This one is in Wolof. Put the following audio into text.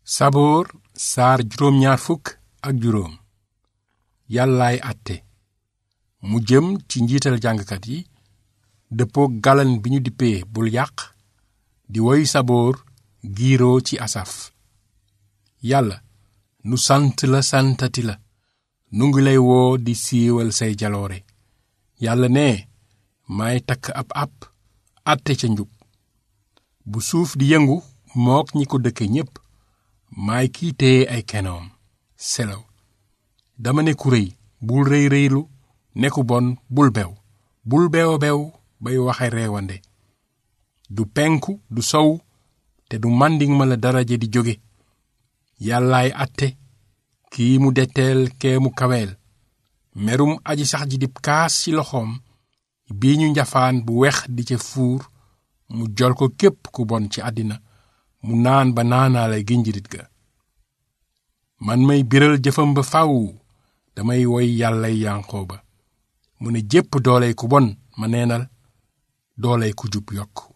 saboor saar juróom ñaar fukk ak juróom yàllaay àtte mu jëm ci njiital jàngkat yi dëppoo galan bi ñu dippee bul yàq di woy saboor giiroo ci asaf yàlla nu sant la santati la nu ngi lay woo di siiwal say jaloore yàlla ne maay takk ab ab àtte ca njub bu suuf di yëngu mook ñi ko dëkke ñépp maay kii téye ay kenoom selaw dama ne ku rëy bul rëy rëylu ne ku bon bul bew bul bew bew bay waxe reewande du penku du sow te du màndiŋ ma la daraja di jóge yàllaay àtte kii mu detteel kee mu kaweel merum aji sax ji dib kaas ci loxoom bii ñu njafaan bu wex di ca fuur mu jol ko képp ku bon ci àddina mu naan ba naanaale ginjirit ga man may biral jëfam ba faw damay woy yàllay yanqoo ba mu ne jépp dooley ku bon ma neenal dooley ku jub yokk